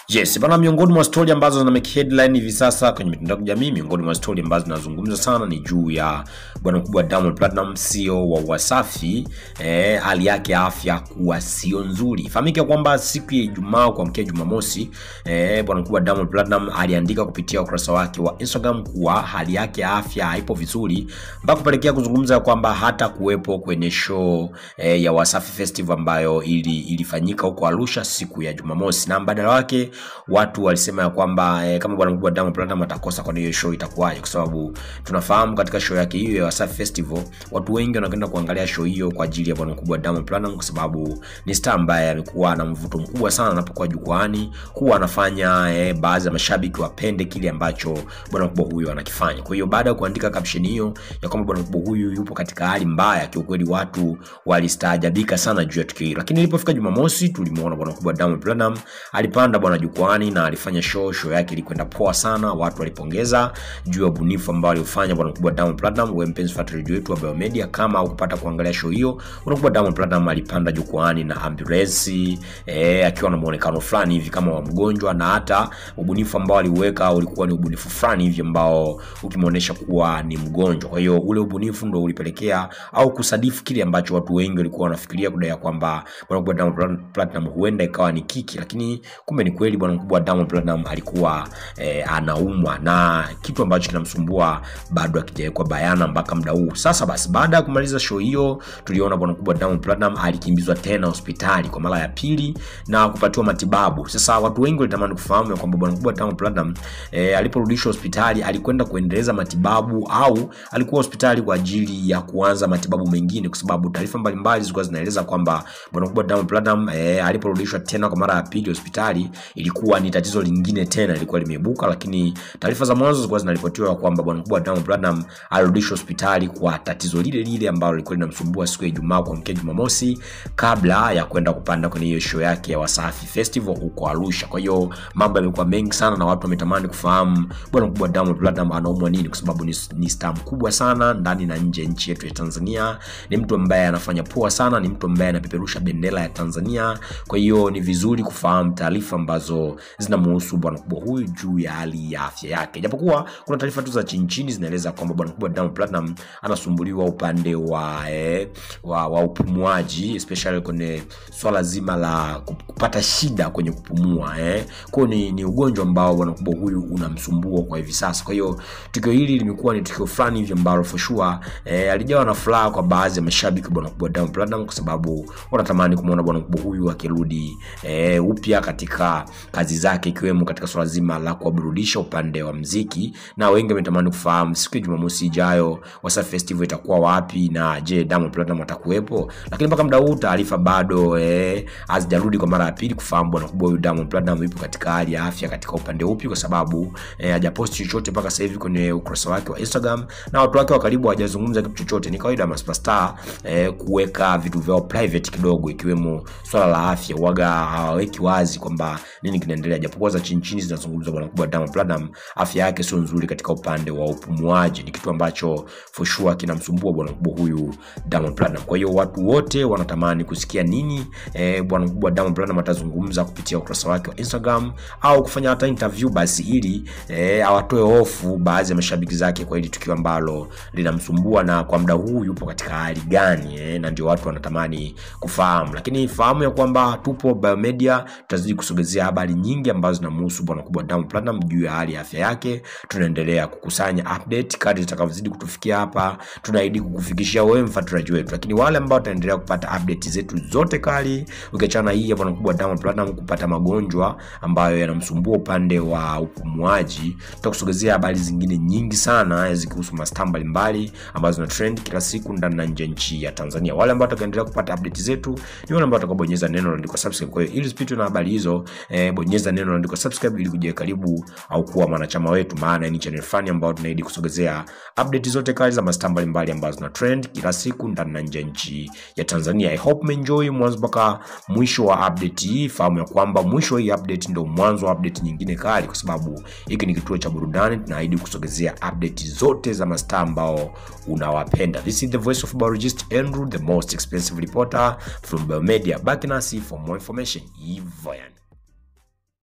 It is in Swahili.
Yes, bana, miongoni mwa stori ambazo zina make headline hivi sasa kwenye mitandao ya kijamii, miongoni mwa stori ambazo zinazungumzwa sana ni juu ya bwana mkubwa Diamond Platinum, CEO wa Wasafi, eh, hali yake ya afya kuwa sio nzuri. Ifahamike kwamba siku ya Ijumaa kuamkia Jumamosi, eh, bwana mkubwa Diamond Platinum aliandika kupitia ukurasa wake wa Instagram kuwa hali yake ya afya haipo vizuri, mpaka kupelekea kuzungumza kwamba hata kuwepo kwenye show eh, ya Wasafi Festival ambayo ili, ilifanyika huko Arusha siku ya Jumamosi, na mbadala wake watu walisema ya kwamba eh, kama bwana mkubwa Diamond Platinum atakosa kwa hiyo show itakuwaje? Kwa sababu tunafahamu katika show yake hiyo ya Wasafi Festival watu wengi wanakwenda kuangalia show hiyo kwa ajili ya bwana mkubwa Diamond Platinum, kwa sababu ni star ambaye amekuwa na mvuto mkubwa sana anapokuwa jukwani, huwa anafanya eh, baadhi ya mashabiki wapende kile ambacho bwana mkubwa huyo anakifanya. Kwa hiyo baada ya kuandika caption hiyo ya kwamba bwana mkubwa huyu yupo katika hali mbaya, kiukweli watu walistaajabika sana juu ya tukio hilo, lakini ilipofika Jumamosi tulimuona bwana mkubwa Diamond Platinum alipanda bwana jukwani na alifanya show. Show yake ilikwenda poa sana, watu walipongeza juu ya ubunifu ambao aliufanya bwana mkubwa Diamond Platinum. Wewe mpenzi fuatiliaji wetu wa Biomedia, kama hukupata kuangalia show hiyo, bwana mkubwa Diamond Platinum alipanda jukwani na ambulance eh, akiwa na muonekano fulani hivi kama wa mgonjwa, na hata ubunifu ambao aliuweka ulikuwa ni ubunifu fulani hivi ambao ukimuonesha kuwa ni mgonjwa. Kwa hiyo ule ubunifu ndo ulipelekea au kusadifu kile ambacho watu wengi walikuwa wanafikiria kudai ya kwamba bwana mkubwa Diamond Platinum huenda ikawa ni kiki, lakini kumbe ni kweli bwana mkubwa Diamond Platinum alikuwa eh, anaumwa na kitu ambacho kinamsumbua bado hakijawekwa bayana mpaka muda huu. Sasa basi, baada ya kumaliza show hiyo, tuliona bwana mkubwa Diamond Platinum alikimbizwa tena hospitali kwa mara ya pili na kupatiwa matibabu. Sasa watu wengi walitamani kufahamu ya kwamba bwana mkubwa Diamond Platinum eh, aliporudishwa hospitali alikwenda kuendeleza matibabu au alikuwa hospitali kwa ajili ya kuanza matibabu mengine, kwa sababu taarifa mbalimbali zilikuwa zinaeleza kwamba bwana mkubwa Diamond Platinum eh, aliporudishwa tena kwa mara ya pili hospitali ilikuwa ni tatizo lingine tena lilikuwa limeibuka, lakini taarifa za mwanzo zilikuwa zinaripotiwa kwamba bwana mkubwa Diamond Platinum alirudishwa hospitali kwa tatizo lile lile ambalo lilikuwa linamsumbua siku ya Ijumaa kuamkia Jumamosi, kabla ya kwenda kupanda kwenye hiyo show yake ya Wasafi Festival huko Arusha. Kwa hiyo mambo yamekuwa mengi sana na watu wametamani kufahamu bwana mkubwa Diamond Platinum anaumwa nini, kwa sababu ni, ni star mkubwa sana ndani na nje ya nchi yetu ya Tanzania. Ni mtu ambaye anafanya poa sana, ni mtu ambaye anapeperusha bendera ya Tanzania. Kwa hiyo ni vizuri kufahamu taarifa ambazo zinamhusu bwana mkubwa huyu juu ya hali ya afya yake, japokuwa kuna taarifa tu za chini chini zinaeleza kwamba bwana mkubwa Diamond Platinum anasumbuliwa upande wa eh, wa, wa upumuaji especially kwenye swala zima la kupata shida kwenye kupumua eh. Kwa ni, ni ugonjwa ambao bwana mkubwa huyu unamsumbua kwa hivi sasa. Kwa hiyo tukio hili limekuwa ni tukio fulani hivi ambalo for sure eh, alijawa na furaha kwa baadhi ya mashabiki bwana mkubwa Diamond Platinum, kwa sababu wanatamani kumwona bwana mkubwa huyu akirudi eh, upya katika kazi zake ikiwemo katika swala zima la kuwaburudisha upande wa mziki, na wengi wametamani kufahamu siku ya Jumamosi ijayo Wasafi Festival itakuwa wapi na je, Diamond Platinum atakuwepo? Lakini mpaka muda huu taarifa bado eh, hazijarudi kwa mara ya pili kufahamu bwana kubwa huyu Diamond Platinum yupo katika hali ya afya katika upande upi, kwa sababu eh, hajaposti chochote mpaka sasa hivi kwenye ukurasa wake wa Instagram na watu wake wa karibu hawajazungumza kitu chochote. Ni kawaida ya superstar eh, kuweka vitu vyao private kidogo, ikiwemo swala la afya, waga hawaweki wazi kwamba nini kinaendelea, japokuwa za chini chini zinazungumza bwana kubwa Diamond Platinum afya yake sio nzuri katika upande wa upumuaji, ni kitu ambacho for sure kinamsumbua bwana kubwa huyu Diamond Platinum. Kwa hiyo watu wote wanatamani kusikia nini eh, bwana kubwa Diamond Platinum atazungumza kupitia ukurasa wake wa Instagram au kufanya hata interview basi, ili eh, awatoe hofu baadhi ya mashabiki zake kwa hili tukio ambalo linamsumbua na kwa muda huu yupo katika hali gani eh, na ndio watu wanatamani kufahamu, lakini fahamu ya kwamba tupo Biomedia, tutazidi kusogezea habari nyingi ambazo zinamhusu bwana kubwa Diamond Platinum juu ya hali ya afya yake. Tunaendelea kukusanya update kadri zitakavyozidi kutufikia hapa, tunaahidi kukufikishia wewe mfuatiliaji wetu, lakini wale ambao wataendelea kupata update zetu zote kali, ukiachana hii ya bwana kubwa Diamond Platinum kupata magonjwa ambayo yanamsumbua upande wa upumuaji, tutakusogezea habari zingine nyingi sana zikihusu mastaa mbalimbali ambazo zina trend kila siku ndani na nje ya nchi ya Tanzania. Wale ambao watakaendelea kupata update zetu ni wale ambao watakabonyeza neno lililoandikwa subscribe. Kwa hiyo ili usipitwe na habari hizo eh, bonyeza neno lililoandikwa subscribe ili kujiweka karibu au kuwa mwanachama wetu, maana ni channel fani ambayo tunaahidi kusogezea update zote kali za mastaa mbalimbali ambazo zina trend kila siku ndani na nje ya nchi ya Tanzania. I hope umeenjoy mwanzo mpaka mwisho wa update hii. Fahamu ya kwamba mwisho wa hii update ndio mwanzo wa update nyingine kali, kwa sababu hiki ni kituo cha burudani. Tunaahidi kusogezea update zote za mastaa ambao unawapenda. This is the voice of biologist Andrew, the most expensive reporter from Biomedia. Back nasi for more information. Hivyo yani.